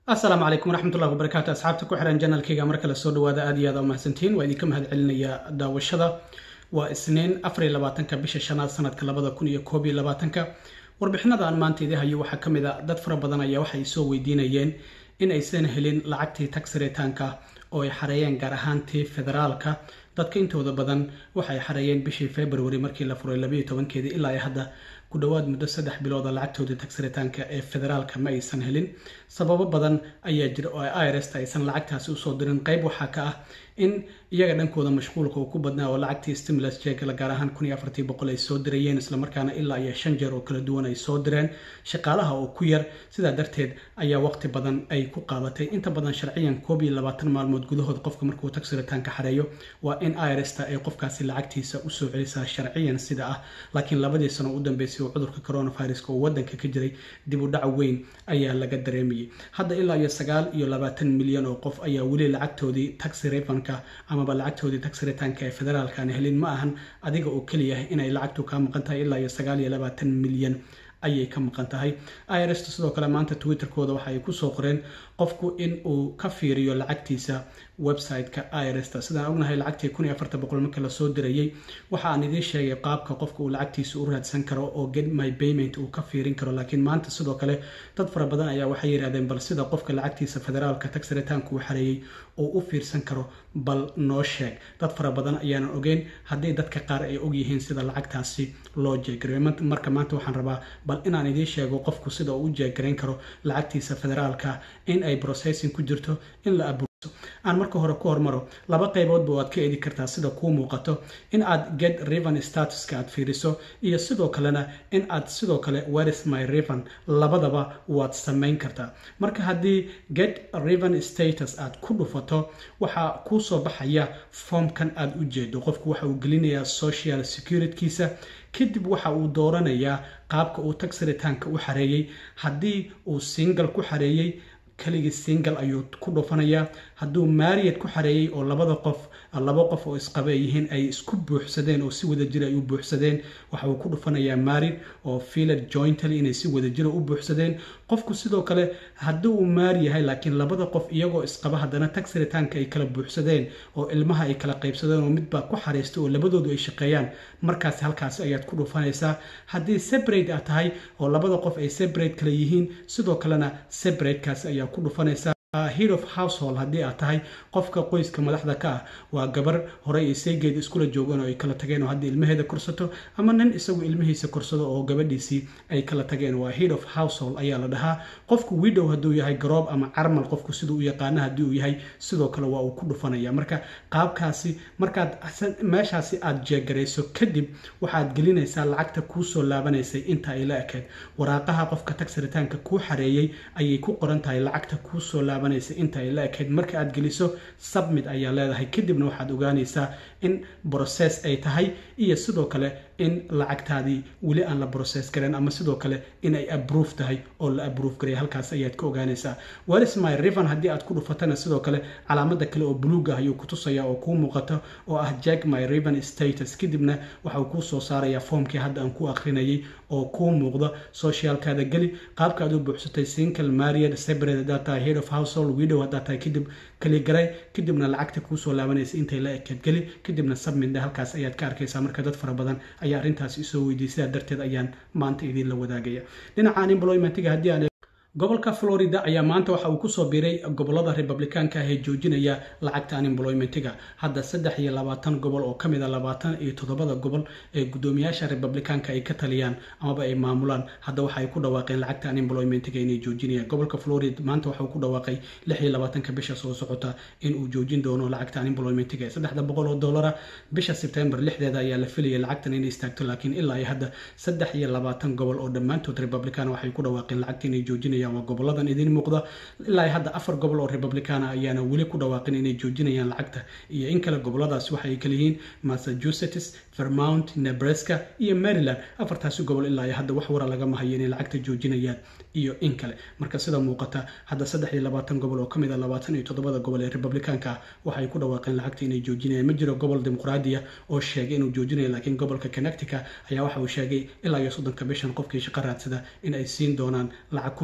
asalaamu calaykum waraxmatullahi wabarakaatu asxaabta ku xiran janalkayga mar kale soo dhawaada aad iyo aad umahadsantiin waa idinka mahad celinaya daawashada waa isniin afariyo labaatanka bisha shanaad sanadka labada kun iyo koob iyo labaatanka warbixinada aan maanta idin hayo waxaa ka mid a dad fara badan ayaa waxay soo weydiinayeen in aysan helin lacagtii tagsiritaanka oo ay xareeyeen gaar ahaantii federaalka dadka intooda badan waxay xareeyeen bishii february markii la furay labayo tobankeedii ilaa ay hadda ku dhowaad muddo saddex bilooda lacagtoodii tagsiritaanka ee federaalka ma aysan helin sababo badan ayaa jira oo irst aysan lacagtaasi usoo dirin qeyb waxaa ka ah in iyaga dhankooda mashquulka uu ku badnaa oo lacagtii stimulus jeegla gaar ahaan kun iyo afartii boqol ay soo dirayeen islamarkaana ilaa iyo shan jeer oo kala duwan ay soo direen shaqaalaha oo ku yar sidaa darteed ayaa waqti badan ay ku qaadatay inta badan sharciyan koob iyo labaatan maalmood gudahood qofka markuu tagsiritaanka xareeyo waa in irsta ay qofkaasi lacagtiisa usoo celisaa sharciyan sida ah laakiin labadii sano u dambeysay oo cudurka coronaviruska oo wadanka ka jiray dib u dhac weyn ayaa laga dareemayay hadda ilaa iyo sagaal iyo labaatan milyan oo qof ayaa weli lacagtoodii taxi refanka amaba lacagtoodii tagsiritaanka ee federaalkaan helin ma ahan adiga oo keliya inay lacagtu kaa maqan tahay ilaa iyo sagaal iyo labaatan milyan ayay ka maqan tahay irst sidoo kale maanta twitterkooda waxa ay kusoo qoreen qofku in uu ka fiiriyo lacagtiisa website-ka irst sidaan ognahay lacagtii kun iyo afartan boqol marka lasoo dirayay waxa aan idiin sheegay qaabka qofka uu lacagtiisa u raadsan karo oo get my payment uu ka fiirin karo laakiin maanta sidoo kale dad fara badan ayaa waxay yidhahdeen bal sida qofka lacagtiisa federaalka tagsiritaanku uu xareeyey oo u fiirsan karo bal noo sheeg dad fara badan ayaanan ogeyn haddii dadka qaar ay ogyihiin sida lacagtaasi loo jeegarayo marka maanta waxaan rabaa bal inaan idiin sheego qofku sida uu u jeegarayn karo lacagtiisa federaalka in ay processing ku jirto in la aan marka hore ku hormaro laba qayboodba waad ka edi kartaa sida kuu muuqato in aad get riven statuska aad fiiriso iyo sidoo kalena in aad sidoo kale whereis my riven labadaba waad samayn kartaa marka haddii get riven status aad ku dhufato waxaa kuu soo baxaya foomkan aad u jeedo qofku waxa uu gelinayaa social securitykiisa kadib waxa uu dooranayaa qaabka uu tagsiritaanka u xareeyey haddii uu single ku xareeyey keligii single ayuu ku dhufanayaa hadduu maariyad ku xareeyey oo labada qof laba qof oo isqaba ay yihiin ay isku buuxsadeen oo si wada jira ay u buuxsadeen waxa uu ku dhufanayaa maarid oo filad jointly inay si wada jira u buuxsadeen qofku sidoo kale haddii uu maari yahay laakiin labada qof iyagoo isqaba haddana tagsiritaanka ay kala buuxsadeen oo ilmaha ay kala qaybsadeen oo midbaa ku xariistay oo labadoodu ay shaqeeyaan markaas halkaasi ayaad ku dhufanaysaa haddii separate aad tahay oo labada qof ay separate kala yihiin sidoo kalena separatekaasi ayaa ku dhufanaysaa head of household haddii aad tahay qofka qoyska madaxda ka ah waa gabar horey ay seegeed iskula joogeen oo ay kala tageen oo haddii ilmaheeda korsato ama nin isagu ilmihiisa korsado oo gabadhiisii ay kala tageen waa head of household ayaa la dhahaa qofku widow hadduu yahay garoob ama carmal qofku siduu u yaqaana haddii uu yahay sidoo kale waa uu ku dhufanaya marka qaabkaasi markaad meeshaasi aad jeegarayso kadib waxaad gelinaysaa lacagta kuusoo laabanaysay inta ay la ekeed waraaqaha qofka tagsiritaanka kuu xareeyey ayay ku qoran tahay lacagta kuusoo laabanaysa inta ay la ekeyd marka aad geliso submit ayaa leedahay kadibna waxaad ogaanaysaa in process ay tahay iyo sidoo kale in lacagtaadii weli aan la process garan ama sidoo kale in ay aprove tahay oo la aprove garay halkaas ayaad ka ogaanaysaa whereis my riven haddii aad ku dhufatana sidoo kale calaamada kale oo buluug ah ayuu ku tusaya oo kuu muuqato oo ah jack my riven status kadibna waxa uu kuu soo saarayaa foomkii hadda aan ku akrinayay oo kuu muuqda socialkaada geli qaabka aad u buuxsatay single mariad separate haddaad tahay head of household widow haddaad tahay kadib kaligaray kadibna lacagta kuusoo laabanaysa intay la ekeed geli kadibna submitna halkaas ayaad ka arkaysaa marka dad fara badan ayaa arrintaasi isoo weydiiyay sidaa darteed ayaan maanta idiin la wadaagaya dhinaca unemploymentiga haddii aan gobolka florida ayaa maanta waxa uu kusoo biiray gobolada republikaanka ah ee joojinaya lacagta unemploymentiga hadda saddex iyo labaatan gobol oo kamid a labaatan iyo toddobada gobol ee guddoomiyaasha republikaanka ay ka taliyaan amaba ay maamulaan hadda waxa ay ku dhawaaqeen lacagta unemploymentiga inay joojinayaan gobolka florida maanta waxa uu ku dhawaaqay lix iyo labaatanka bisha soo socota in uu joojin doono lacagta unemploymentiga ee saddexda boqol oo dollara bisha sebtembar lixdeeda ayaa la filayay lacagtan inay istaagto laakiin ilaa iyo hadda saddex iyo labaatan gobol oo dhammaantood republican waxay ku dhawaaqeen lacagta inay joojinayaan waa goboladan idiin muuqda ilaa hadda afar gobol oo republicana ayaana weli ku dhawaaqin inay joojinayaan lacagta iyo in kale goboladaasi waxa ay kala yihiin massachusetts vermount nebraska iyo maryland afartaasi gobol ilaa hadda wax wara lagama hayo inay lacagta joojinayaan iyo in kale marka sida muuqata hadda saddex iyo labaatan gobol oo kamid a labaatan iyo toddobada gobol ee republicaanka ah waxay ku dhawaaqeen lacagta inay joojinayaan ma jiro gobol dimuqraadiya oo sheegay inuu joojinayo laakiin gobolka connectica ayaa waxa uu sheegay ilaa iyo soddonka bishan qofkii shaqo raadsada in ay siin doonaan lacag kun dolar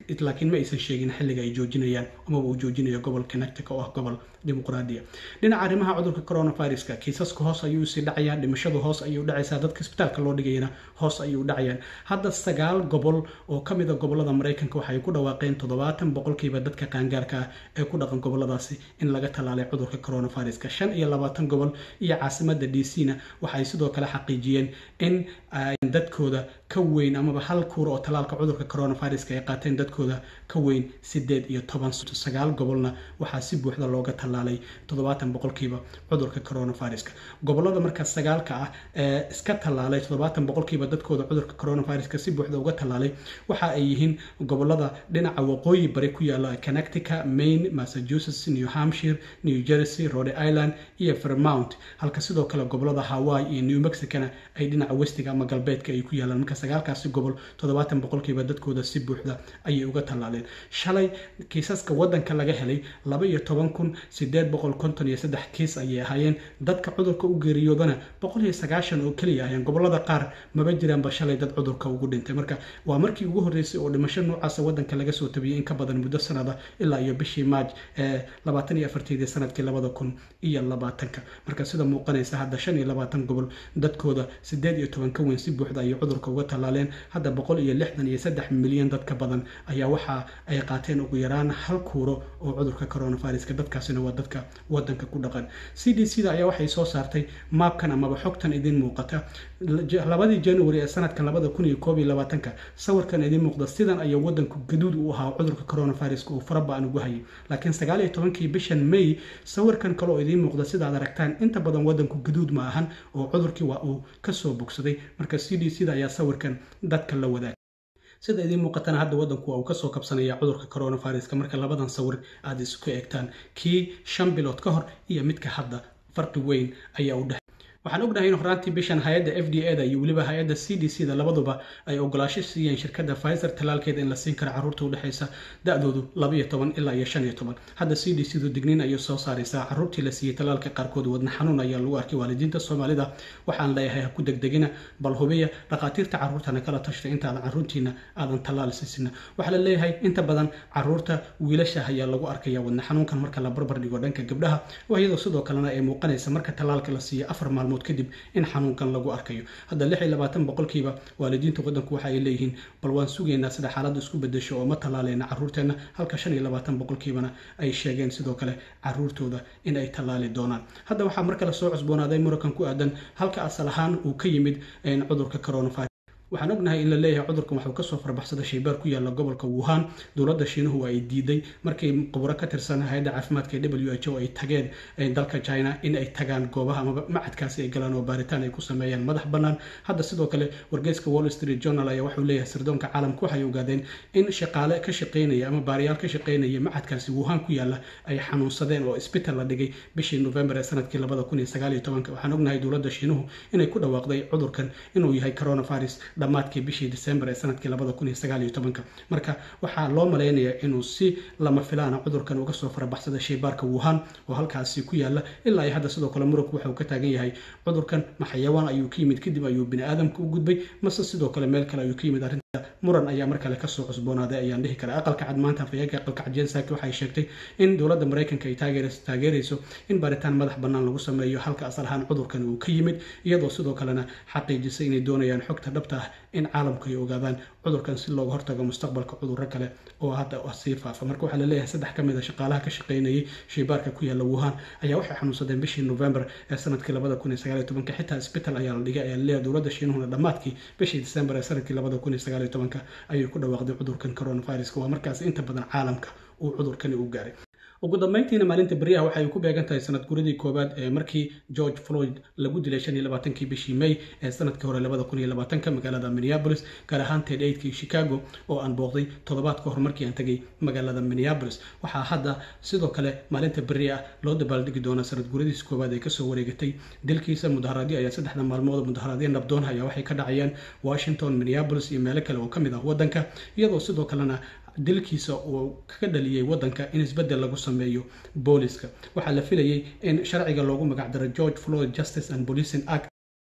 laakiin ma aysan sheegin xilliga ay joojinayaan amaba uu joojinayo gobol connectica oo ah gobol dimuqraadiya dhinaca arrimaha cudurka coronaviruska kiisaska hoos ayuu sii dhacayaa dhimashadu hoos ayuu dhacaysaa dadka isbitaalka loo dhigayana hoos ayuu dhacayaan hadda sagaal gobol oo ka mid a gobolada maraykanka waxay ku dhawaaqeen toddobaatan boqolkiiba dadka qaangaarka ah ee ku dhaqan goboladaasi in laga tallaalay cudurka coronaviruska shan iyo labaatan gobol iyo caasimada d c na waxay sidoo kale xaqiijiyeen in dadkooda ka weyn amaba hal kuur oo tallaalka cudurka coronaviruska ay qaateen dadkooda ka weyn sideed iyo toban sagaal gobolna waxaa si buuxda looga tallaalay toddobaatan boqolkiiba cudurka coronaviruska gobolada markaas sagaalka ah ee iska tallaalay toddobaatan boqolkiiba dadkooda cudurka coronaviruska si buuxda uga tallaalay waxa ay yihiin gobolada dhinaca waqooyi bari ku yaala connectica maine massachusetts new hampshire new jersey rhode island iyo vermount halka sidoo kale gobolada hawaii iyo new mexicana ay dhinaca westiga ama galbeedka ay ku yaalaan marka sagaalkaasi gobol toddobaatan boqolkiiba dadkooda si buuxda ayay uga tallaaleen shalay kiisaska wadanka laga helay laba iyo toban kun sideed boqol konton iyo saddex kiis ayay ahaayeen dadka cudurka u geeriyoodana boqol iyo sagaashan oo keliya ahayeen gobolada qaar maba jiraanba shalay dad cudurka ugu dhintay marka waa markii ugu horreysay oo dhimasho noocaasa wadanka laga soo tabiyey in ka badan muddo sanada ilaa iyo bishii maaj ee labaatan iyo afarteedii sanadkii labada kun iyo labaatanka marka sida muuqanaysa hadda shan iyo labaatan gobol dadkooda sideed iyo toban ka weyn si buuxda ayay cudurka uga tallaaleen hadda boqol iyo lixdan iyo saddex milyan dadka badan ayaa waxa ay qaateen ugu yaraan hal kuuro oo cudurka coronaviruska dadkaasina waa dadka wadanka ku dhaqan c d c da ayaa waxay soo saartay maabkan amaba xogtan idin muuqata labadii january ee sanadkan labada kun iyo koob iyo labaatanka sawirkan idin muuqda sidan ayaa wadanku gaduud u ahaa cudurka coronaviruska uu faraba-an ugu hayay laakiin sagaal iyo tobankii bishan may sawirkan kale oo idiin muuqda sidaad aragtaan inta badan wadanku gaduud ma ahan oo cudurkii waa uu kasoo bogsaday marka c d c da ayaa sawirkan dadka la wadaagay sida idiin muuqatana hadda wadanku waa uu kasoo kabsanaya cudurka coronaviruska marka labadan sawir aada isku eegtaan kii shan bilood ka hor iyo midka hadda farqi weyn ayaa u dhex waxaan ognahay in horaantii bishan hay-adda f d a da iyo weliba hay-adda c d c da labaduba ay ogolaasho siiyeen shirkadda pfizer talaalkeeda in la siin karo carruurta udhexaysa da-doodu labaiyo toban ilaa iyo shan iyo toban hadda c d c du digniin ayay soo saaraysaa carruurtii la siiyey talaalka qaarkood wadna xanuun ayaa lagu arkay waalidiinta soomaalida waxaan leeyahay ha ku degdegina bal hubiya dhakhaatiirta carruurtana kala tashtay intaadan carruurtiina aadan talaal siisina waxaa la leeyahay inta badan carruurta wiilasha ayaa lagu arkaya wadna xanuunkan marka la barbar dhigo dhanka gabdhaha iyadoo sidoo kalena ay muuqanaysa marka talaalka la siiyo afar maalmood kadib in xanuunkan lagu arkayo hadda lix iyo labaatan boqolkiiba waalidiinta wadanku waxa ay leeyihiin bal waan sugaynaa sida xaaladda isku bedesho oo ma tallaaleyna carruurteenna halka shan iyo labaatan boqolkiibana ay sheegeen sidoo kale carruurtooda in ay tallaali doonaan hadda waxaa mar kale soo cusboonaaday murankan ku aadan halka asal ahaan uu ka yimid cudurka coronavirus waxaan ognahay in la leeyahay cudurkan waxuu kasoo farbaxsaday shaybaar ku yaala gobolka wuhan dowladda shiinuhu ay diiday markii quburo ka tirsan hay-adda caafimaadka ee w h o ay tageen dalka china in ay tagaan goobaha amaba macadkaasi ay galaan oo baaritaan ay ku sameeyaan madax bannaan hadda sidoo kale wargeyska wall street journal ayaa waxuu leeyahay sirdoonka caalamka waxay ogaadeen in shaqaale ka shaqeynaya ama baariyaal ka shaqeynaya macadkaasi wuhan ku yaala ay xanuunsadeen oo isbital la dhigay bishii november ee sanadkii labada kun iyo sagaal iyo tobanka waxaan ognahay dowladda shiinuhu inay ku dhawaaqday cudurkan inuu yahay coronavirus dhammaadkii bishii december ee sanadkii labada kun iyo sagaal iyo tobanka marka waxaa loo malaynayaa inuu si lama filaana cudurkan uga soo farabaxsaday shaybaarka wuhan oo halkaasi ku yaala ilaa iyo hadda sidoo kale muranku waxa uu ka taagan yahay cudurkan ma xayawaan ayuu ka yimid kadib ayuu bini aadamka u gudbay mase sidoo kale meel kale ayuu ka yimid arrinta muran ayaa mar kale kasoo cusboonaaday ayaan dhihi karaa aqalka cad maanta afayeenka aqalka cad jensaki waxay sheegtay in dowladda maraykanka ay taageerayso in baaritaan madax bannaan lagu sameeyo halka asal ahaan cudurkan uu ka yimid iyadoo sidoo kalena xaqiijisay inay doonayaan xogta dhabta ah in caalamku ay ogaadaan cudurkan si looga hortago mustaqbalka cudurro kale oo hadda sii faafa marka waxaa laleeyahay saddex ka mid a shaqaalaha ka shaqeynayay shaybaarka ku yaala wuhan ayaa waxay xanuunsadeen bishii november ee sanadkii labada kun iyo sagaal iyo tobanka xitaa isbital ayaa la dhigay ayaa laleeyahay dowladda shiinuhuna dhammaadkii bishii december ee sanadkii labada kun iyo sagaal iyo tobanka ayay ku dhawaaqday cudurkan coronaviruska waa markaas inta badan caalamka uu cudurkani u gaaray ugu dambeyntiina maalinta beriyaha waxay ku beegan tahay sanad guradii koowaad ee markii george floyd lagu dilay shan iyo labaatankii bishii may ee sanadkii hore labada kun iyo labaatanka magaalada minneapolis gaar ahaan ted eidkii chicago oo aan booqday toddobaad ka hor markii aan tegay magaalada minneapolis waxaa hadda sidoo kale maalinta beri ah loo dabaaldegi doonaa sanad guradiis koowaad ee kasoo wareegatay dilkiisa mudaharaadyo ayaa saddexda maalmood mudaharaadyo nabdoon ayaa waxay ka dhacayaan washington minneapolis iyo meelo kale oo ka mid ah waddanka iyadoo sidoo kalena dilkiisa uu kaga dhaliyey waddanka in isbeddel lagu sameeyo booliska waxaa la filayay in sharciga loogu magacdaro george floyd justice and policing act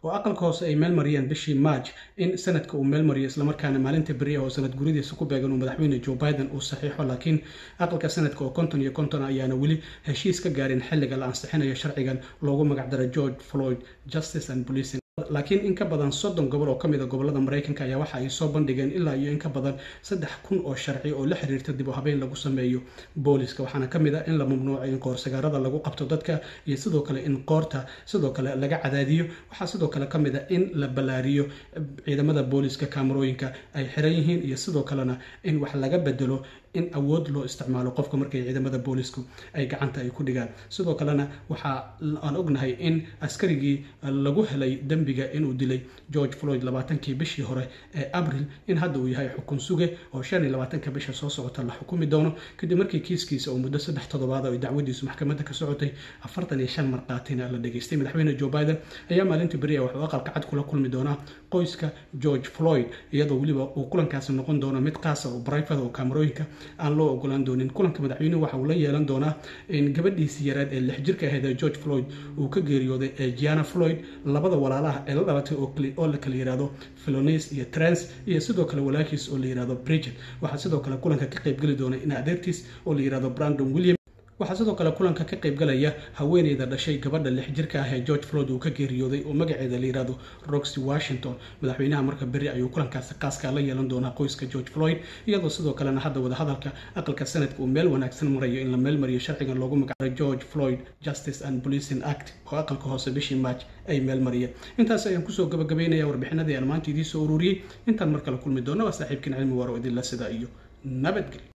oo aqalka hoose ay meel mariyeen bishii march in sanadka uu meel mariyo islamarkaana maalinta beri ah oo sanad guridiisa ku beegan uu madaxweyne joe biden uu saxiixo laakiin aqalka sanadka oo konton iyo konton ayaana weli heshiis ka gaarin xilliga la ansixinayo sharcigan loogu magacdara george floyd justice and policing laakiin in ka badan soddon gobol oo ka mid a gobolada maraykanka ayaa waxa ay soo bandhigeen ilaa iyo in ka badan saddex kun oo sharci oo la xiriirta dib u habeyn lagu sameeyo booliska waxaana ka mid ah in la mamnuucay in qoorsagaarada lagu qabto dadka iyo sidoo kale in qoorta sidoo kale laga cadaadiyo waxaa sidoo kale ka mid ah in la ballaariyo ciidamada booliska kaamarooyinka ay xiran yihiin iyo sidoo kalena in wax laga bedelo in awood loo isticmaalo qofka markay ciidamada boolisku ay gacanta ay ku dhigaan sidoo kalena waxaa aan ognahay in askarigii lagu helay dembiga inuu dilay george floyd labaatankii bishii hore ee abril in hadda uu yahay xukun suge oo shan iyo labaatanka bisha soo socota la xukumi doono kadib markii kiiskiisa uu muddo saddex toddobaad oo dacwadiisu maxkamadda ka socotay afartan iyo shan marqaatina la dhageystay madaxweyne joe biden ayaa maalintii beri ah wuxuu aqalka cad kula kulmi doonaa qoyska george floyd iyadoo weliba uu kulankaasi noqon doono mid qaasa oo brifada oo kaamarooyinka aan loo ogolaan doonin kulanka madaxweynuhu waxa uu la yeelan doonaa in gabadhiisii yaraad ee lix jirka ahayd ee george floyd uu ka geeriyooday ee giana floyd labada walaalaha ee la dhalatay oo la kala yihahdo philonis iyo trans iyo sidoo kale walaalkiis oo la yihahdo bridget waxaa sidoo kale kulanka ka qaybgeli doona in adeertiis oo la yihahdo brandon william waxaa sidoo kale kulanka ka qaybgalaya haweeneyda dhashay gabadha lix jirka ah ee george floyd uu ka geeriyooday oo magaceeda la yihahdo roxy washington madaxweynaha marka beri ayuu kulankaasi qaaskaa la yeelan doonaa qoyska george floyd iyadoo sidoo kalena hadda wadahadalka aqalka sanadka uu meel wanaagsan marayo in la meel mariyo sharcigan loogu magacaabo george floyd justice and policing act oo aqalka hoose bishii march ay meel mariyeen intaas ayaan kusoo gabagabaynaya warbixinadii aan maanta idiin soo ururiyey intaan mar kale kulmi doona waa saaxiibkiin cilmi waaro idinla sida iyo nabadgelyo